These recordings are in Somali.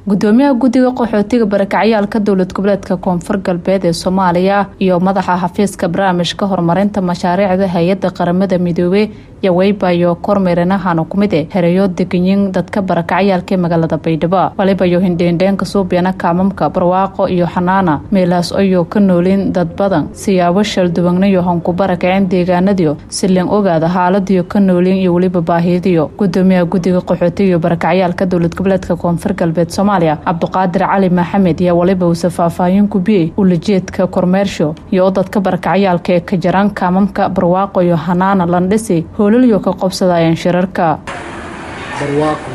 gudoomiyaha guddiga qaxootiga barakacyaalka dowlad goboleedka koonfur galbeed ee soomaaliya iyo madaxa xafiiska barnaamijka horumarinta mashaariicda hay-adda qaramada midoobey yaweybayo kormeerinahan kumide herayo deganyin dadka barakacyaalka ee magaalada baydhabo walibayo hindheendheenka suubyana kaamamka barwaaqo iyo xanaana meelaas ayoo ka noolin dad badan siyaabo shalduwagnayo hanku barakaceen deegaanadiyo silin ogaada xaaladiyo ka noolin iyo weliba baahiyadiyo gudoomiyaha guddiga qaxootiga iyo barakacyaalka dowlad goboleedka koonfur galbeed soomaaliya cabduqaadir cali maxamed iyo waliba uuse faahfaahin kubiyey ulajeedka kormeersho iyo u dadka barakacyaalka ee ka jaraan kaamamka barwaaqo iyo hanaana landhisi hoolaliyo ka qobsadayeen shirarka barwaaqo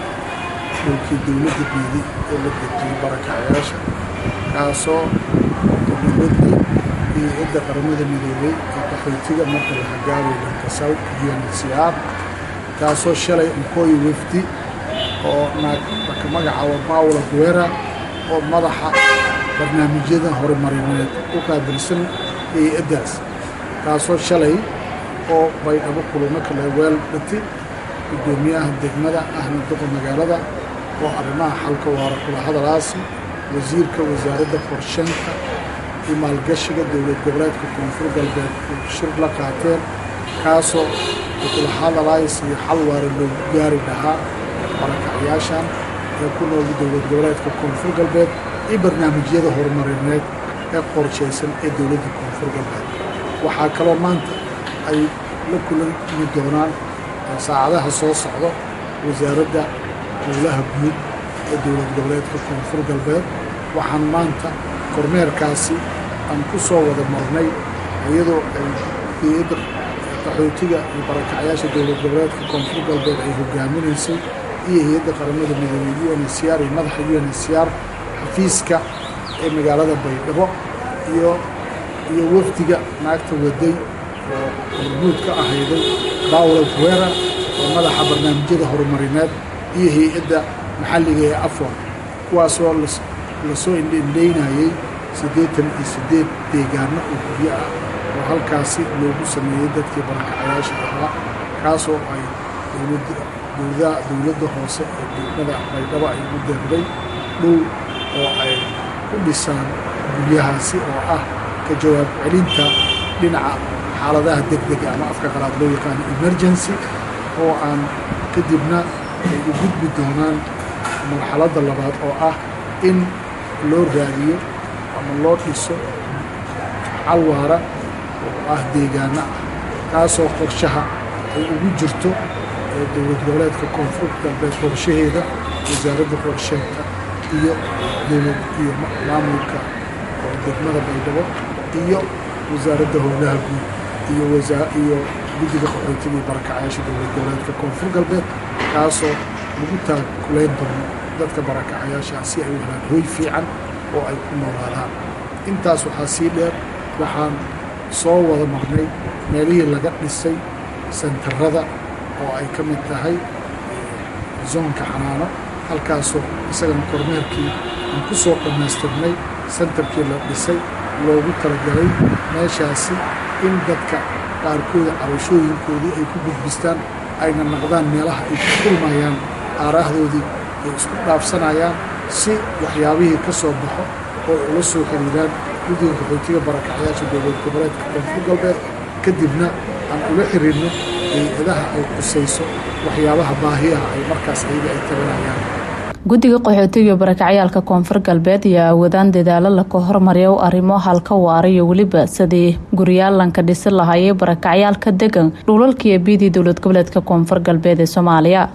dhulkii dowladda biidi ee la dejiyey barakacyaasha kaasoo dowladda iyo cidda qaramada midoobey ee qaxootiga marka la hagaabay lankasaw unhcr kaasoo shalay unkooyi wafdi oo naagka magacaaba paula guera oo madaxa barnaamijyada horumarineed u qaabilsan hay-addaas kaasoo shalay oo baydhabo kulamo kale weel dhati guddoomiyaha degmada ahna duqa magaalada oo arrimaha xalka waara kula hadalaasi wasiirka wasaaradda qorsheynta iyo maalgashiga dowlad goboleedka koonfur galbeed uu shir la qaateen kaasoo kula hadalays iyo xal waara loogu gaari lahaa barakacyaashan ee ku nool dowlad goboleedka koonfur galbeed iyo barnaamijyada horumarineed ee qorshaysan ee dowladda koonfur galbeed waxaa kaloo maanta ay la kulami doonaan saacadaha soo socdo wasaaradda howlaha guud ee dowlad goboleedka koonfur galbeed waxaan maanta kormeerkaasi aan ku soo wada marnay iyadoo ay hay-adda qaxootiga iyo barakacyaasha dowlad goboleedka koonfur galbeed ay hogaaminaysay iyo hay-adda qaramada midoobey unhcr iyo madaxa unhcr xafiiska ee magaalada baydhabo iyo iyo wafdiga naagta waday oo horguud ka ahayday paula guera oo madaxa barnaamijyada horumarineed iyo hay-adda maxalliga ee afwan kuwaasoo lasoo indhendheynayey siddeetan iyo siddeed deegaano oo guryo ah oo halkaasi loogu sameeyey dadkii barakacayaasha ahaa kaasoo ay dowladda hoose ee degmada baydhabo ay u deeqday dhow oo ay ku dhisaan guryahaasi oo ah ka jawaab celinta dhinaca xaaladaha degdega ama afka qalaad loo yaqaano emergency oo aan kadibna ay u gudbi doonaan marxaladda labaad oo ah in loo raadiyo ama loo dhiso calwaara oo ah deegaano ah kaasoo qorshaha ay ugu jirto ee dowlad goboleedka koonfur galbeed qorshaheeda wasaaradda qorsheynta iyo dowlad iyo maamulka oo degmada baydhabo iyo wasaaradda howlaha guud iyo iyo guddiga qaxootiga iyo barakacayaasha dowlad goboleedka koonfur galbeed kaasoo lagu taakulayn doono dadka barakacayaasha si ay u helaan hoy fiican oo ay ku noolaadaan intaas waxaa sii dheer waxaan soo wada marnay meelihii laga dhisay sentarada oo ay ka mid tahay zoonka xanaano halkaasoo isagana kormeerkii aan ku soo dhammaystirnay sentarkii la dhisay loogu talagalay meeshaasi in dadka qaarkooda cabashooyinkoodii ay ku gudbistaan ayna naqdaan meelaha ay ku kulmayaan aaraahdoodii ay isku dhaafsanayaan si waxyaabihii ka soo baxo oo ay ula soo xiriiraan guddiga qaxootiga barakacyaasha dowlad goboleedka koonfur galbeed kadibna aan ula xiriirno hay-adaha ay qusayso waxyaabaha baahiyaha ay markaas ayaga ay tabanayaan guddiga qaxootiga iyo barakacyaalka koonfur galbeed ayaa awoodaan dadaalo laka hormariya u arrimo halka waara iyo weliba sidii guryaalanka dhisi lahaayay barakacyaalka degan dhuulalkiiyo biidii dowlad goboleedka koonfur galbeed ee soomaaliya